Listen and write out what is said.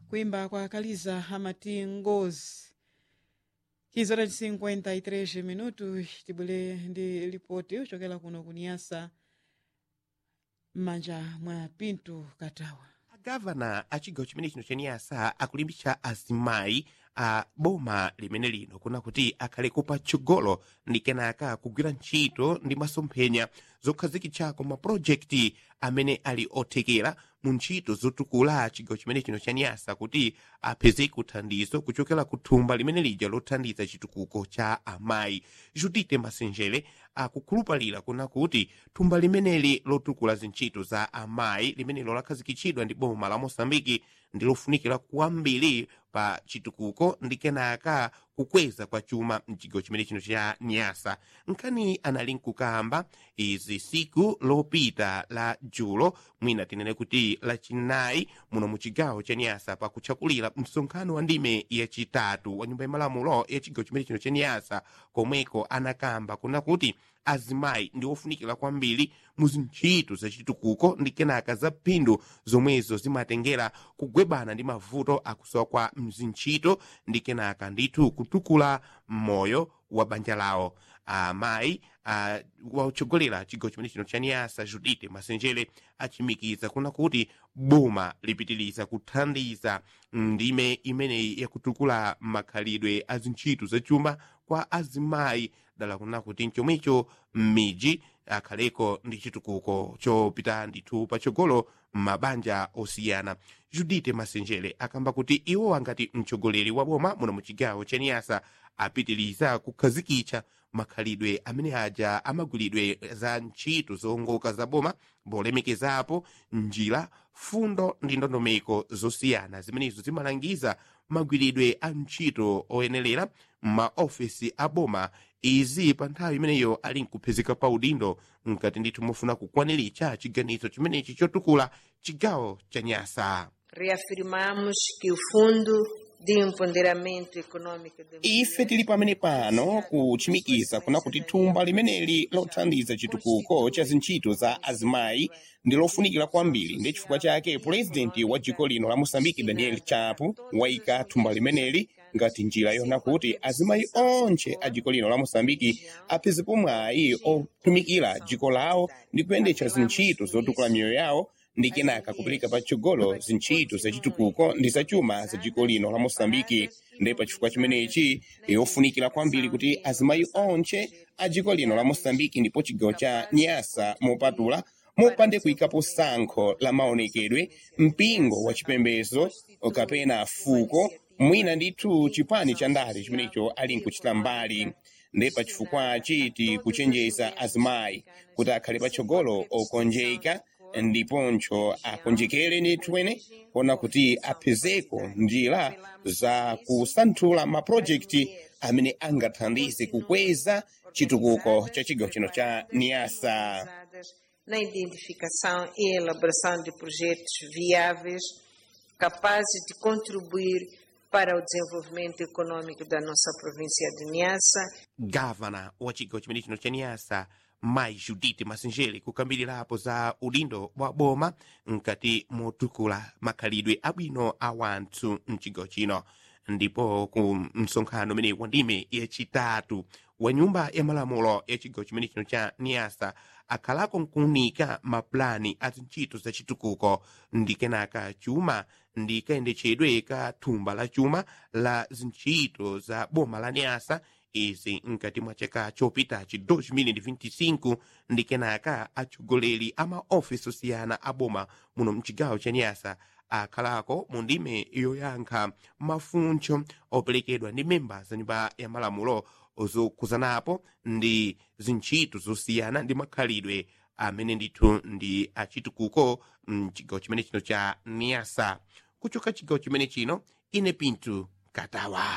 kuimba kwa kaliza amati ngozi kizora 53 minutu tibwere ndi ripoti uchokera kuno kuniyasa m'manja mwa pinto katawa agavana a chigawo chimene chino chaniyasa akulimbitsa azimayi a boma limene lino kuna kuti akhaleko patsogolo ndi kenaka kugwira ntchito ndi masomphenya zokhazikitsako mapulojekiti amene ali othekera mu ntchito zotukula chigawo chimene chino chaniyasa kuti apezeko thandizo kuchokera ku thumba limene lija lothandiza chitukuko cha amayi judite masenjere akukhulupalira kuna kuti thumba limeneli lotukula zintchito za amayi limenelo lakhazikitsidwa ndi boma la mosambiki ndi lofunikira kwambiri pa chitukuko ndi kenaka kukweza kwa chuma mchigawo chimene chino cha nyasa nkhani anali nkukamba izi siku lopita la julo mwina tinene kuti lachinayi muno mu chigawo cha nyasa pakutchakulira msonkhano wa ndime yachitatu wa nyumba yamalamulo ya chigawo chimene chino cha nyasa komweko anakamba kuna kuti azimayi ndi ofunikira kwambiri mu zintchito zachitukuko ndi kenaka za phindu zomwezo zimatengera kugwebana ndi mavuto akusowa kwa mzintchito ndi kenaka ndithu kutukula moyo wa banja lawo amayi uh, wautchogolera chigawo chimene chino chaniyasa judite masenjere achimikiza kuna kuti boma lipitiriza kuthandiza ndime imeneyi yakutukula makhalidwe a zintchito zachuma kwa azimayi dala kuna kuti mchomwecho m'midzi akhaleko ndi chitukuko chopita ndithu patsogolo m'mabanja osiyana judite masenjere akamba kuti iwo angati mtsogoleri wa boma muno mu chigawo cha niyasa apitiriza kukhazikitsa makhalidwe amene aja amagwiridwe za ntchito zowongoka za boma polemekezapo njira fundo ndi ndondomeko zosiyana zimenezo zimalangiza magwiridwe a ntchito oyenerera m'maofesi a boma izi pa nthawi imeneyo ali nkuphezeka pa udindo mkati ndithu mofuna kukwaniritsa chiganizo chimenechi chotukula chigawo cha nyasa Reafirmamos que o Fundo de Empoderamento Econômico da ife tili pamene pano kuchimikiza kuna kuti thumba limeneli lothandiza chitukuko cha zintchito za azimayi ndi lofunikira kwambiri ndi chifukwa chake purezidenti wa dziko lino la mosambiki daniel chapo wayika thumba limeneli ngati njira yona kuti azimayi onse a dziko lino la mosambiki aphezepo mwayi otumikira dziko lawo ndi kuyendetsa zintchito zotukula miyoyo yawo ndi kenaka kupereka patsogolo zintchito zachitukuko ndi zachuma za dziko lino la mosambiki ndi pachifukwa chimenechi yofunikira kwambiri kuti azimayi onse a dziko lino la mosambiki ndipo chigawo cha nyasa mopatula mopande kuyikapo sankho la maonekedwe mpingo wa chipembedzo kapena fuko mwina ndithu chipani cha ndale chimenecho ali nkuchita mbali ndi pachifukwa chiti kuchenjeza azimayi kuti akhale patsogolo okonjeka ndiponso akonjekere ndithuwene kuona kuti aphezeko njira za kusanthula mapulojekiti amene angathandize kukweza chitukuko cha chigawo chino cha niyasa na identificação e elaboração de projetos viáveis capazes de contribuir para o desenvolvimento econômico da nossa província de Niassa. gavana wa chigawo chimene chino cha niyasa mayi judite masenjere kukambirirapo za udindo wa boma mkati motukula makhalidwe abwino a wanthu mchigawo chino ndipo ku msonkhano umene wa ndime yachitatu wa nyumba ya malamulo ya chigawo chimene chino cha niyasa akhalako nkuunika mapulani a zintchito za chitukuko ndi kenaka chuma ndi kayendetsedwe ka thumba la chuma la zintchito za boma la niyasa izi mkati mwa chaka chopitachi 2025 ndi kenaka atsogoleri a maofisi osiyana a boma muno mchigawo cha niyasa akhalako mu ndime yoyankha mafuncho operekedwa ndi memba za nyumba ya malamulo zokuzanapo ndi zintchito zosiyana ndi makhalidwe amene ndithu ndi achitukuko mchigawo chimene chino cha niyasa kuchoka chigawo chimene chino ine pinto katawa